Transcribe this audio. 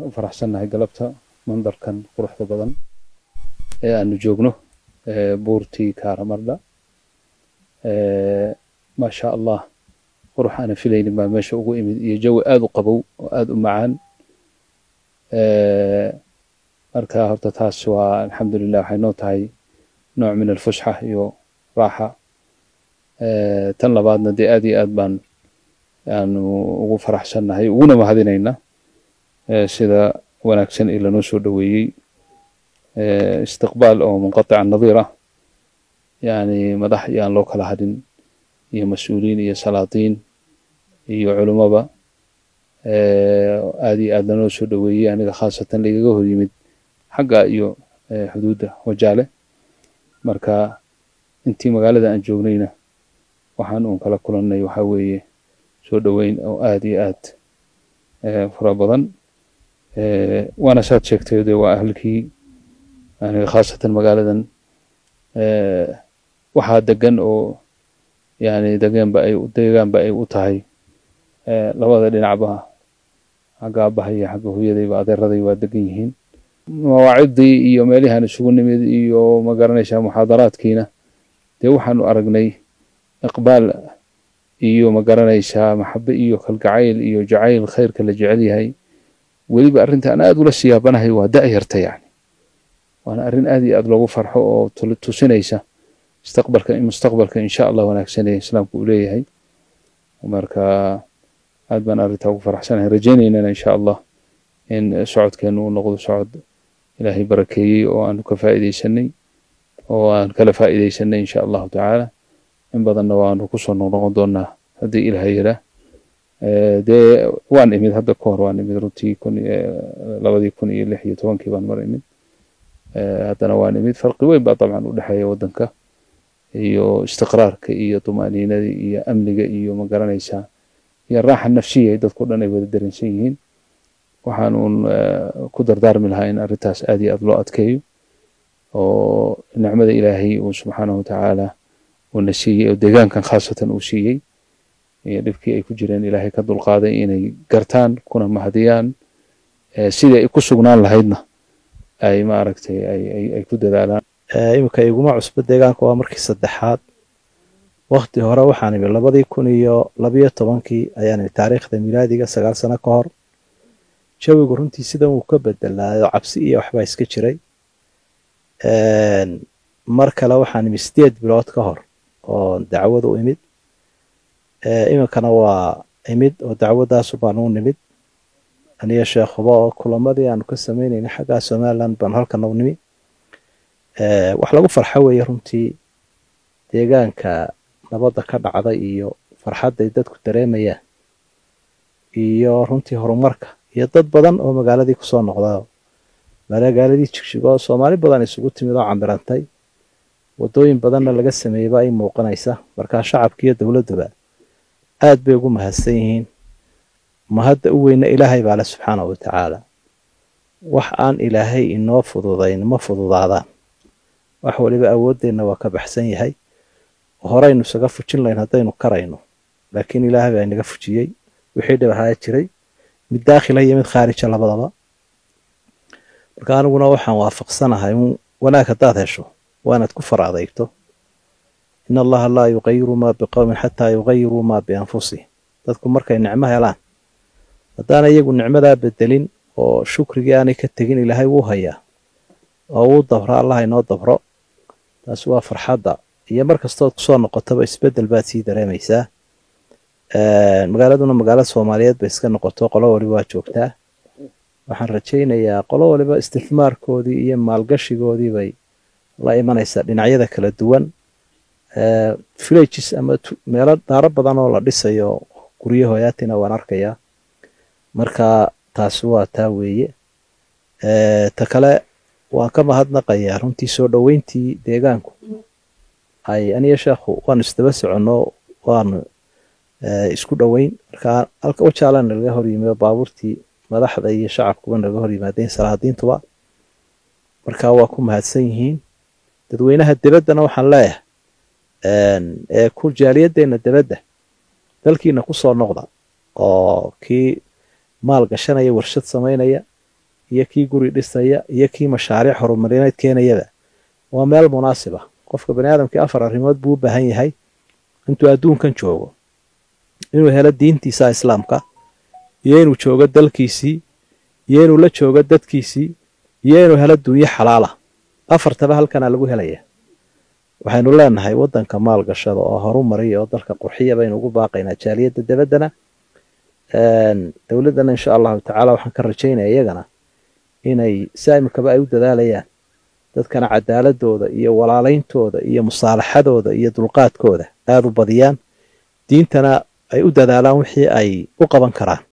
u faraxsannahay galabta mandarkan quruxda badan ee aanu joogno buurtii kaaramarda maasha allah qurux aana filaynin baa meesha ugu imid iyo jawi aada u qabow oo aada u macaan marka horta taas waa alxamdulilah waxay noo tahay nooc min alfusxa iyo raaxa tan labaadna dee aad iyo aad baan aanu ugu faraxsannahay uguna mahadinayna sida wanaagsan ee lanoo soo dhoweeyey istiqbaal oo munqatica nadiir ah yani madax iyo aan loo kala hadhin iyo mas-uuliin iyo salaatiin iyo culummaba aad iyo aad lanoo soo dhoweeyey aniga khaasatan lagaga hor yimid xagga iyo xuduudda wajaale marka intii magaalada aan joognayna waxaan uun kala kulannay waxaa weeye soo dhoweyn oo aad iyo aad fara badan waana saad sheegtay de waa ahlkii aniga khaasatan magaaladan waxaa degan oo yani degeenba ay deegaanba ay u tahay labada dhinacba xagga aabbaha iyo xagga hooyadayba adeeraday waa degan yihiin mawaacidii iyo meelihaan isugu nimid iyo magaranaysaa muxaadaraadkiina dee waxaanu aragnay iqbaal iyo magaranaysaa maxabe iyo kalgacayl iyo jacayl khayrka la jecel yahay weliba arrinta aan aada ula siyaabanahay waa da-yarta yani waana arrin aad iyo aad loogu farxo oo tusinaysa mustaqbalka mustaqbalka insha allah wanaagsanee islaamku uu leeyahay marka aad baan arrintaa ugu faraxsanahay rajaynaynana insha allah in socodkeenu uu noqdo socod ilaahay barakeeyey oo aanu ka faa'iidaysanay oo aan kala faa'iidaysanay insha allahu tacaala in badanna waanu kusoo noqnoqon doonaa haddii ilaha yaraa dee waan imid hadda ka hor waan imid runtii kun labadii kun iyo lix iyo tobankii baan mar imid haddana waan imid farqi weyn baa dabcan u dhexeeya waddanka iyo istiqraarka iyo tumaaniinadii iyo amniga iyo ma garanaysaa iyo raaxa nafsiya ay dadku dhan ay wada dareensan yihiin waxaan uun ku dardaarmi lahaa in arrintaas aad iyo aad loo adkeeyo oo nicmada ilaahay uu subxaanahu watacaala uuna siiyey oo deegaankan khaasatan uu siiyey iyo dhibkii ay ku jireen ilaahay ka dulqaaday inay gartaan kuna mahadiyaan sidii ay ku sugnaan lahaydna ay maaragtay ay ku dadaalaan iminka iguma cusbo deegaanka waa markii saddexaad wakti hore waxaan imi labadii kun iyo labiyo tobankii ayaan imi taariikhda milaadiga sagaal sano ka hor jawigu runtii sidan wuu ka bedelaayo cabsi iyo waxbaa iska jiray mar kale waxaan imi sideed bilood ka hor oo dacwadu imid iminkana waa imid oo dacwadaasu baan u nimid aniyo sheekhuba oo kulamadii aanu ka samaynayna xaggaa somaliland baanu halkana u nimi wax lagu farxo weeye runtii deegaanka nabadda ka dhacda iyo farxadday dadku dareemayaan iyo runtii horumarka iyo dad badan oo magaaladii kusoo noqda magaaladii jigjigo soomaali badan isugu timid oo camirantay waddooyin badanna laga sameeyeyba ay muuqanaysa markaa shacabka iyo dowladduba aad bay ugu mahadsan yihiin mahadda u weyna ilaahay baa le subxaanahu watacaala wax aan ilaahay inoo fududayn ma fududaadaan wax waliba awooddeenna waa ka baxsan yahay horeynu isaga fujin layn haddaynu karayno laakiin ilaahay baa inaga fujiyey wixii dhibahaa jiray mid daakhila iyo mid khaarija labadaba marka aniguna waxaan waafaqsanahay un wanaag haddaad hesho waa inaad ku far adeygto in allaha laa yuqayiru maa biqowmin xataa yuqayiruu maa bianfusihim dadku markay nicmo helaan haddaana iyagu nicmadaa bedelin oo shukrigii aanay ka tegin ilaahay wuu hayaa oo wuu dabro allah inoo dabro taasi waa farxadda iyo mar kastood kusoo noqotaba isbedel baad sii dareemaysaa magaaladuna magaalo soomaaliyeed bay iska noqoto qolo waliba waa joogtaa waxaan rajaynayaa qolo waliba istifmaarkoodii iyo maalgashigoodii bay la imanaysaa dhinacyada kala duwan villages ama meelo daaro badan oo la dhisayo guryo hoyaatina waan arkayaa marka taasi waa taa weeye ta kale waan ka mahadnaqayaa runtii soo dhoweyntii deegaanku ay aniyo sheekhu waanu isdaba soconno waanu isku dhoweyn marka halka wajaalana laga hor yimi baabuurtii madaxda iyo shacabkuba naga hor yimaadeen salaadiintuba marka waa ku mahadsan yihiin dadweynaha debaddana waxaan leeyahay ee ku jaaliyadeenna debadda dalkiina kusoo noqda oo kii maal gashanaya warshad samaynaya iyo kii guri dhisaya iyo kii mashaariic horumarineed keenayaba waa meel munaasiba qofka bani aadamkii afar arrimood buu u baahan yahay intuu adduunkan joogo inuu helo diintiisa islaamka iyo inuu joogo dalkiisii iyo inuu la joogo dadkiisii iyo inuu helo dunyo xalaala afartaba halkanaa lagu helaya waxaynu leenahay waddanka maalgashada oo horumariya oo dalka qurxiya baynu ugu baaqaynaa jaaliyadda dabaddana dowladdana insha allahu tacaala waxaan ka rajaynaya iyagana inay saamikaba ay u dadaalayaan dadkana cadaaladooda iyo walaalayntooda iyo musaalaxadooda iyo dulqaadkooda aada u badiyaan diintana ay u dadaalaan wixii ay u qaban karaan